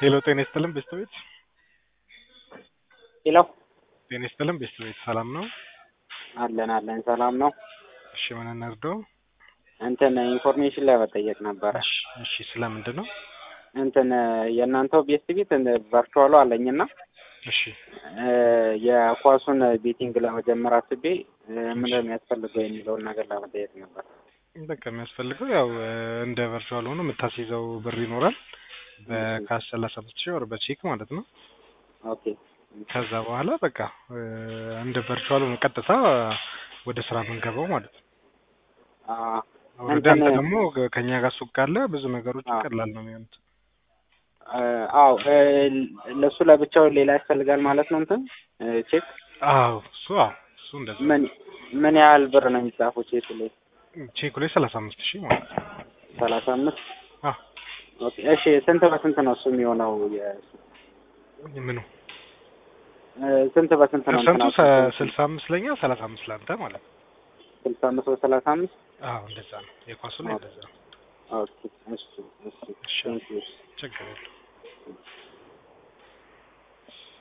ሄሎ ጤና ይስጥልን ቤተሰቤት ሄሎ ጤና ይስጥልን ቤተሰቤት ሰላም ነው? አለን አለን ሰላም ነው። እሺ ምን እንርዳው? እንትን ኢንፎርሜሽን ላይ መጠየቅ ነበረ። እሺ እሺ ስለምንድን ነው? እንትን የእናንተው ቤስት ቤት ቨርቹዋሉ አለኝና እሺ እ የኳሱን ቤቲንግ ለመጀመር አስቤ እ ምንድን ነው የሚያስፈልገው የሚለውን ነገር ለመጠየቅ ነበር። በቃ የሚያስፈልገው ያው እ እንደ ቨርቹዋል ሆኖ የምታስይዘው ብር ይኖራል በካሽ ሰላሳ አምስት ሺህ ወር በቼክ ማለት ነው። ኦኬ ከዛ በኋላ በቃ እ እንደ ቨርቹዋል ሆኖ ቀጥታ ወደ ስራ የምንገባው ማለት ነው። አ ወደ እንትን- አንተ ደግሞ ከኛ ጋር ሱቅ ካለ ብዙ ነገሮች አዎ። ቀላል ነው የሚሆኑት። እ አዎ እ ለእሱ ለብቻው ሌላ ያስፈልጋል ማለት ነው። እንትን እ ቼክ አዎ እሱ አዎ እሱ እንደዛ ምን ምን ያህል ብር ነው የሚጻፈው ቼክ ላይ? ቼኩ ላይ ሰላሳ አምስት ሺህ ማለት ነው። ሰላሳ አምስት አዎ ኦኬ እሺ ስንት በስንት ነው እሱ የሚሆነው? የእሱ ምኑ እ ስንት በስንት ነው? ፐርሰንቱ እንትናችሁ? ስልሳ አምስት ለኛ ሰላሳ አምስት ለአንተ ማለት ነው። ስልሳ አምስት በሰላሳ አምስት አዎ እንደዛ ነው። የኳሱ ላይ እንደዛ ነው። ኦኬ እሺ እሺ እሺ ቴንክ ዩ ችግር የለውም።